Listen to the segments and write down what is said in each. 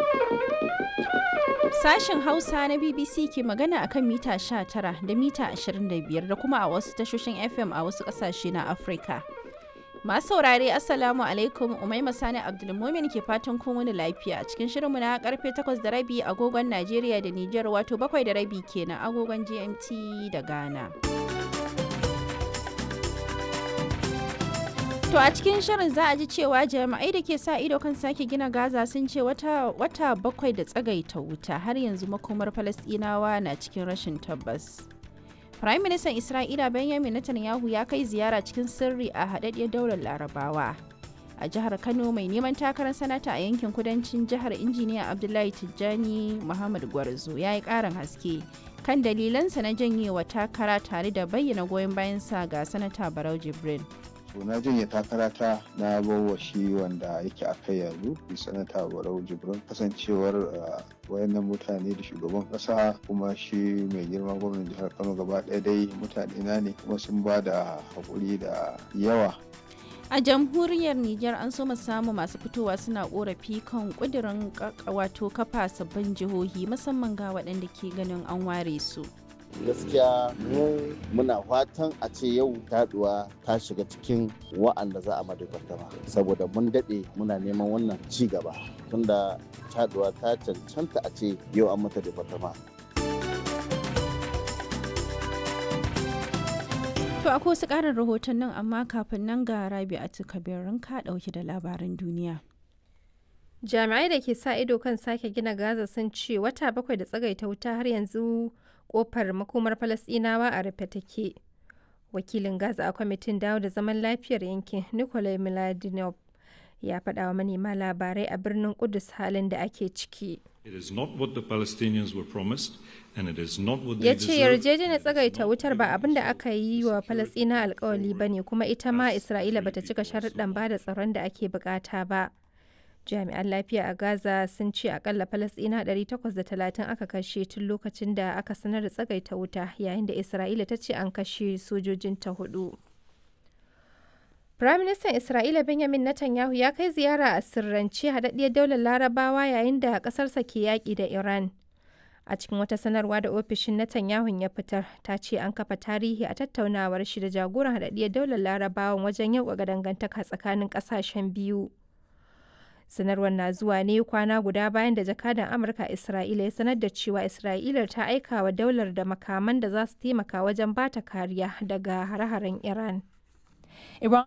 Sashen Hausa na BBC ke magana akan mita 19 da mita 25 da kuma a wasu tashoshin FM a wasu ƙasashe na Afirka. Masu saurare Assalamu alaikum Umaima Sani Abdulmumin ke fatan kun wani lafiya a cikin shirinmu na karfe 8 da rabi agogon Najeriya da Nijar wato 7 da rabi kenan agogon GMT da Ghana. To a cikin shirin za a ji cewa jami'ai da ke sa ido kan sake gina Gaza sun ce wata, wata bakwai da tsagaita wuta har yanzu makomar Falasɗinawa na cikin rashin tabbas. Prime Minister Isra'ila Benjamin Netanyahu ya kai ziyara cikin sirri a haɗaɗɗiyar daular Larabawa. A jihar Kano mai neman takarar sanata a yankin kudancin jihar injiniya Abdullahi Tijjani Muhammad Gwarzo ya yi ƙarin haske kan dalilansa na janyewa takara tare da bayyana goyon bayansa ga sanata Barau Jibrin. to na janye takarata na bawa shi wanda yake a kai yanzu sanata barau jibrin kasancewar wayannan mutane da shugaban kasa kuma shi mai girma gwamnan jihar kano gaba ɗaya dai mutane na ne kuma sun ba da haƙuri da yawa a jamhuriyar Nijar an so samu masu fitowa suna korafi kan kudirin wato kafa sabbin jihohi musamman ga waɗanda ke ganin an ware su. gaskiya mu muna fatan a ce yau taduwa ta shiga cikin wa'anda za a madabartama saboda mun daɗe muna neman wannan ci gaba tunda taduwa ta cancanta a ce yau an mata departama To akwai wasu ƙarin rahoton nan amma kafin nan ga rabi a kabirin ka ɗauki da labaran duniya. Jami'ai da ke sa ido kan sake gina Gaza sun ce wata bakwai da tsagaita wuta har yanzu kofar makomar Falasɗinawa a rufe take. Wakilin Gaza a kwamitin dawo da zaman lafiyar yankin Nikolai Miladinov ya faɗa wa manema labarai a birnin Kudus halin da ake ciki. It is not what the Palestinians were promised and it is not what Ya they ce deserve. yarjejeniyar tsagaita wutar ba abin da aka yi wa Falasɗina alkawali ba ne kuma ita ma Isra'ila bata cika sharuɗan ba da tsaron da ake bukata ba. Jami'an lafiya a Gaza sun ce akalla Falasɗina 830 aka kashe tun lokacin da aka sanar da tsagaita wuta yayin da Isra'ila ta ce an kashe sojojinta hudu. Firaministan Isra'ila Benjamin Netanyahu ya kai ziyara a sirrance haɗaɗɗiyar daular Larabawa yayin da ƙasarsa ke yaƙi da Iran. A cikin wata sanarwa da ofishin Netanyahu ya fitar, ta ce an kafa tarihi a tattaunawar shi da jagoran haɗaɗɗiyar daular Larabawan wajen yau ga dangantaka tsakanin ƙasashen biyu. Sanarwar na zuwa ne kwana guda bayan da jakadan Amurka a Isra'ila ya sanar da cewa Isra'ilar ta aika wa daular da makaman da za su taimaka wajen bata kariya daga hare-haren Iran. Iran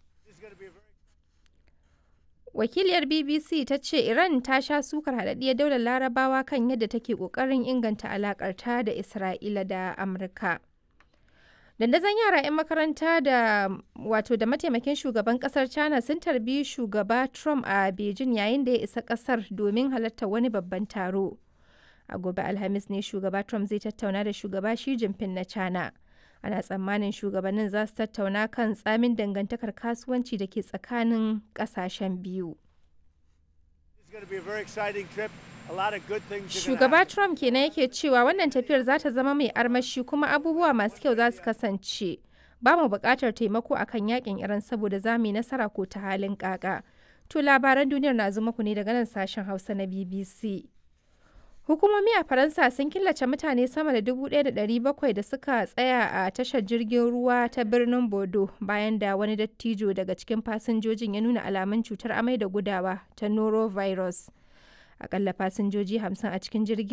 Wakiliyar BBC ta ce Iran ta sha sukar haɗaɗɗiyar daular larabawa kan yadda take ƙoƙarin inganta alaƙarta da Isra'ila da Amurka. Dandazon yara 'yan makaranta da wato da mataimakin shugaban kasar China sun tarbi shugaba Trump a Beijing yayin da ya isa kasar domin halartar wani babban taro. A gobe Alhamis ne shugaba Trump zai tattauna da shugaba Xi Jinping na China. Ana tsammanin shugabannin za su tattauna kan tsamin dangantakar kasuwanci da ke tsakanin kasashen biyu. Shugaba Trump kenan yake cewa wannan tafiyar za ta zama mai armashi kuma abubuwa masu kyau za su kasance. Ba mu buƙatar taimako akan yakin Iran saboda za mu yi nasara ko ta halin kaka. To labaran duniyar na zo muku ne daga nan sashen Hausa na BBC. Hukumomi a Faransa sun killace mutane sama da 1,700 da suka tsaya a tashar jirgin ruwa ta birnin Bodo bayan da wani dattijo daga cikin fasinjojin ya nuna alamun cutar amai da gudawa ta norovirus. Akalla fasinjoji 50 a cikin jirgin